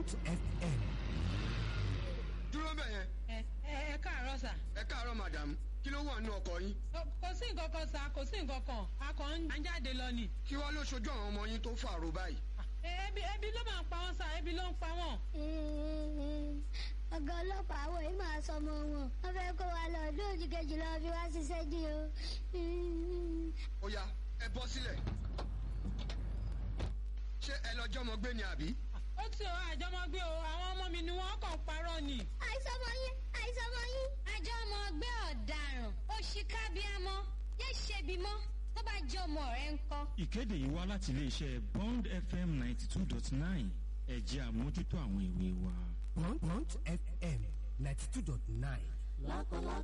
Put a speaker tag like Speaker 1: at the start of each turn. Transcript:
Speaker 1: Bond FM.
Speaker 2: dúró bẹ̀ yẹn
Speaker 3: ẹ ẹ ẹ káàárọ̀ sà.
Speaker 2: ẹ káàárọ̀ madam kí ló wà nínú ọkọ̀ yín
Speaker 3: Ó, kò sí nǹkan kan sà kò sí nǹkan kan a kàn ń jáde lọ ni.
Speaker 2: kí wàá ló ṣojú àwọn ọmọ yín tó fàrò báyìí.
Speaker 3: Ẹ, ebi ebi ló máa ń pa wọn sà ebi ló ń pa wọn.
Speaker 4: ọ̀gá ọlọ́pàá àwọn yìí máa sọ ọmọ wọn wọ́n fẹ́ kó wa lọ ọdún òjì kejì lọ fi wá ṣiṣẹ́ dí o.
Speaker 2: ó yá ẹ bọ́ sílẹ̀ ṣé ẹ lọ jọmọ gbé ni àbí.
Speaker 3: ó ti ọ àjọmọgbé o àwọn ọmọ mi ni wọn kàn parọ́ ni.
Speaker 4: àìsàn ọmọ yín àìsàn ọmọ yín.
Speaker 5: àjọ ọmọ ọgbẹ́ ọ̀daràn òṣìkàbíàmọ́ yé ṣebi mọ́ tó bá jẹ́ ọmọ rẹ̀ ń kọ́.
Speaker 6: ìkéde yìí wá láti iléeṣẹ́ bond fm ninety two dot nine ẹ̀jẹ̀ àmójútó àwọn ìwé wa.
Speaker 1: Bond, Bond FM 92.9.